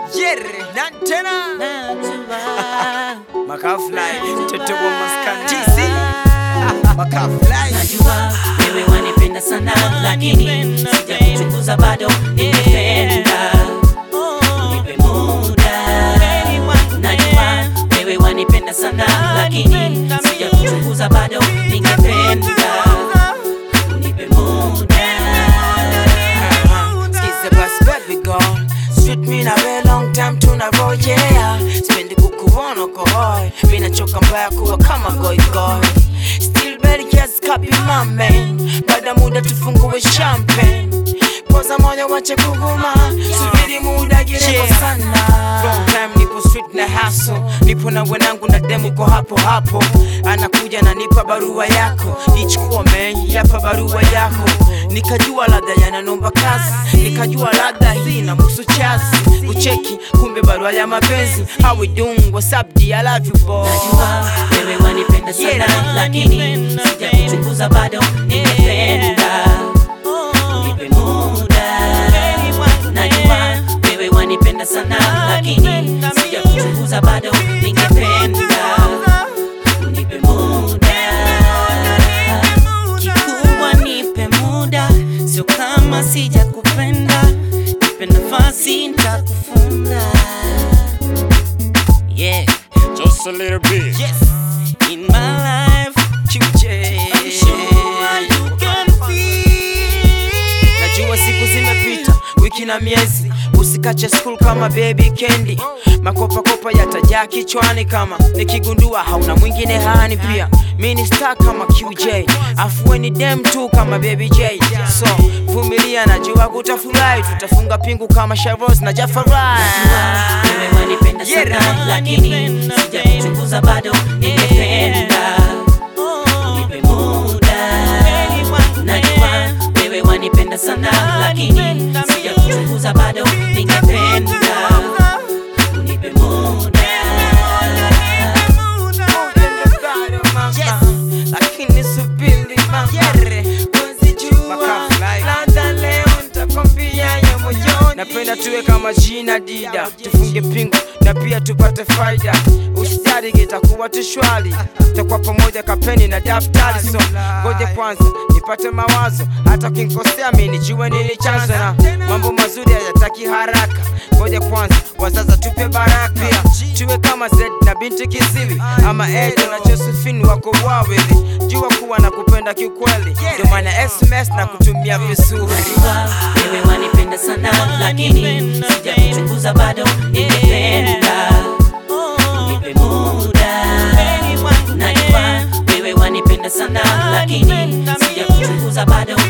Yere na tena najua Makafly mtoto wa maskani TC Makafly najua wewe wanipenda sana lakini sija kuchunguza bado nimependa nipe muda najua wewe wanipenda sana lakini sija kuchunguza bado ningependa nipe muda Skiza bas baby girl Sweet me na we long time tunavojea Sipendi kukuona uko hoi Mina choka mbaya kuwa kama goy goy Still very kiasi kapi mame Baada muda tufungue champagne Poza moyo wache kuguma Subiri muda gireko sana Long time nipo street na hustle Nipo na wenangu na demu ko hapo hapo Anakuja na nipa barua yako Ichukua man yapa barua yako Nikajua labda yananomba kazi Nikajua labda hii na musu chazi Kucheki kumbe barua ya mapenzi How we doing what's up D I love you boy najua wewe wanipenda sana Yeah. lakini sija kuchunguza bado ningependa nipe muda najua wewe wanipenda sana lakini sija kuchunguza bado ningependa nipe muda kikubwa nipe muda sio kama sija kupenda nipe nafasi nitakufunda yeah Just a little bit. Yes in my life QJ sure you can feel Najua siku zimepita, wiki na miezi, usikache school kama baby candy. Makopakopa yatajaa kichwani kama nikigundua hauna mwingine hani pia. Mi ni star kama QJ, afueni dem tu kama baby J. So vumilia, najua kutafurahi, tutafunga pingu kama Shavos na Jafarai. wewe wanipenda sana lakini sija kuchunguza bado ningependa nipe muda najua wewe wanipenda sana lakini sija kuchunguza bado ningependa nipe muda lakini subiri mama wezijua labda leo nitakwambia ya moyoni napenda tuwe kama jina dida tufunge pingu na pia tupate faida usitari kitakuwa tushwali takuwa pamoja kapeni na daftari so ngoja kwanza nipate mawazo hata kinkosea mi nijue nini chanzo na mambo mazuri hayataki haraka ngoja kwanza wazaza tupe baraka pia tuwe kama Zed na binti Kisiwi ama Edo na Josephine wako wawili jua kuwa na kupenda kiukweli ndio maana SMS na kutumia vizuri wewe wanipenda sana lakini sija kuchunguza bado ningependa nipe muda najua wewe wanipenda sana lakini sija kuchunguza bado